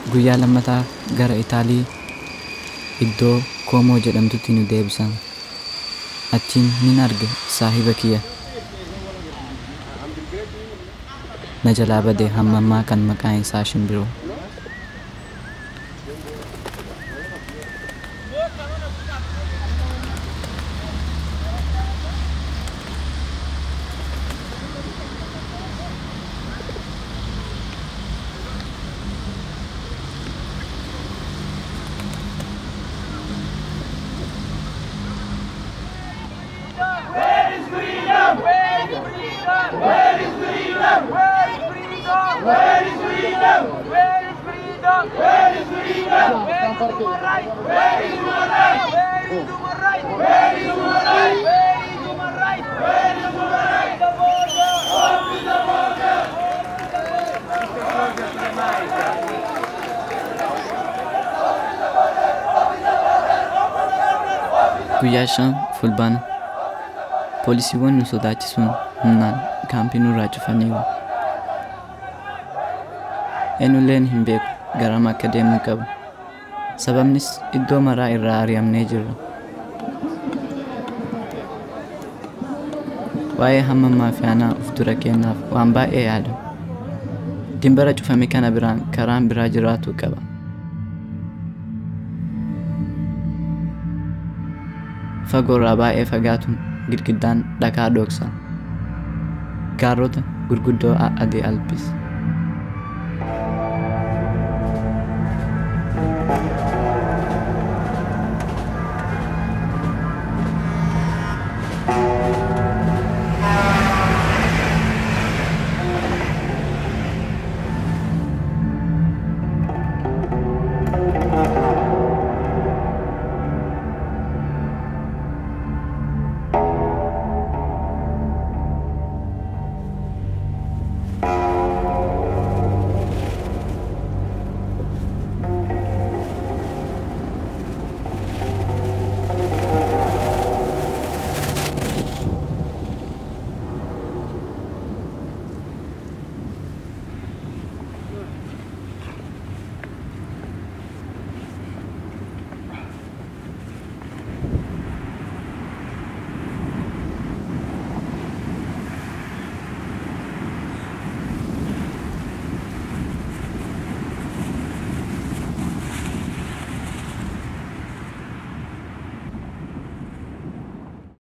guyyaa lammataa gara Itaalii iddoo Koomoo jedhamtutti nu deebisan. Achiin nin arge saahiba kiyya. Na jalaa badee hammammaa kan maqaan isaa shimbiroo. Where is freedom? Where is freedom? Where is freedom? Where is freedom? Where is freedom? Where is freedom? Where is freedom? Where is human right? Where is human right? Where is human right? Where is human right? Where is human right? Where is human right? The border. Open the border. Guyyaa shan fulbaana poolisiiwwan nu sodaachisuun humnaan kaampii nurraa cufaniiru. Eenyulleen hin beeku garam akka deemuu qabu. Sababnis iddoo maraa irraa ari'amnee jirra. Waa'ee hamma maafiyaanaa of dura kennaaf waan baay'ee yaada. Dimbara cufame kana biraan karaan biraa jiraatu qaba. fagoorraa baay'ee fagaatuun girgiddaan dhakaa dhoksa gaarrota gurguddoo adii alpis